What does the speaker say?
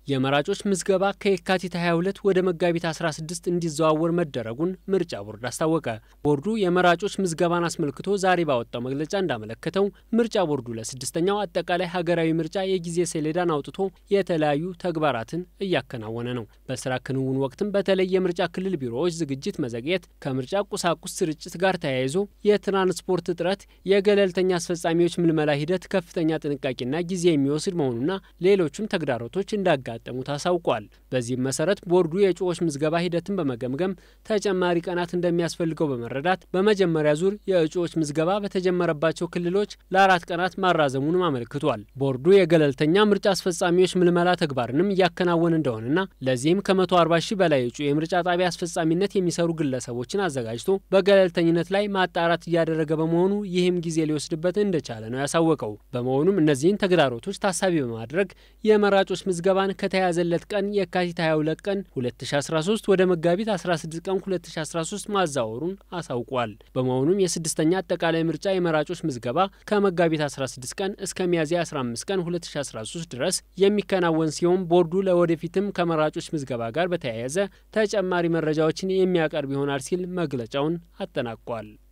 የመራጮች ምዝገባ ከየካቲት 22 ወደ መጋቢት 16 እንዲዘዋወር መደረጉን ምርጫ ቦርድ አስታወቀ። ቦርዱ የመራጮች ምዝገባን አስመልክቶ ዛሬ ባወጣው መግለጫ እንዳመለከተው ምርጫ ቦርዱ ለስድስተኛው አጠቃላይ ሀገራዊ ምርጫ የጊዜ ሰሌዳን አውጥቶ የተለያዩ ተግባራትን እያከናወነ ነው። በስራ ክንውን ወቅትም በተለይ የምርጫ ክልል ቢሮዎች ዝግጅት መዘግየት፣ ከምርጫ ቁሳቁስ ስርጭት ጋር ተያይዞ የትራንስፖርት እጥረት፣ የገለልተኛ አስፈጻሚዎች ምልመላ ሂደት ከፍተኛ ጥንቃቄና ጊዜ የሚወስድ መሆኑና ሌሎችም ተግዳሮቶች እንዳጋ እንዳጋጠሙት አሳውቋል። በዚህም መሰረት ቦርዱ የእጩዎች ምዝገባ ሂደትን በመገምገም ተጨማሪ ቀናት እንደሚያስፈልገው በመረዳት በመጀመሪያ ዙር የእጩዎች ምዝገባ በተጀመረባቸው ክልሎች ለአራት ቀናት ማራዘሙንም አመልክቷል። ቦርዱ የገለልተኛ ምርጫ አስፈጻሚዎች ምልመላ ተግባርንም እያከናወነ እንደሆነና ለዚህም ከ140 ሺህ በላይ እጩ የምርጫ ጣቢያ አስፈጻሚነት የሚሰሩ ግለሰቦችን አዘጋጅቶ በገለልተኝነት ላይ ማጣራት እያደረገ በመሆኑ ይህም ጊዜ ሊወስድበት እንደቻለ ነው ያሳወቀው። በመሆኑም እነዚህን ተግዳሮቶች ታሳቢ በማድረግ የመራጮች ምዝገባን ከተያዘለት ቀን የካቲት 22 ቀን 2013 ወደ መጋቢት 16 ቀን 2013 ማዛወሩን አሳውቋል። በመሆኑም የስድስተኛ አጠቃላይ ምርጫ የመራጮች ምዝገባ ከመጋቢት 16 ቀን እስከ ሚያዝያ 15 ቀን 2013 ድረስ የሚከናወን ሲሆን ቦርዱ ለወደፊትም ከመራጮች ምዝገባ ጋር በተያያዘ ተጨማሪ መረጃዎችን የሚያቀርብ ይሆናል ሲል መግለጫውን አጠናቋል።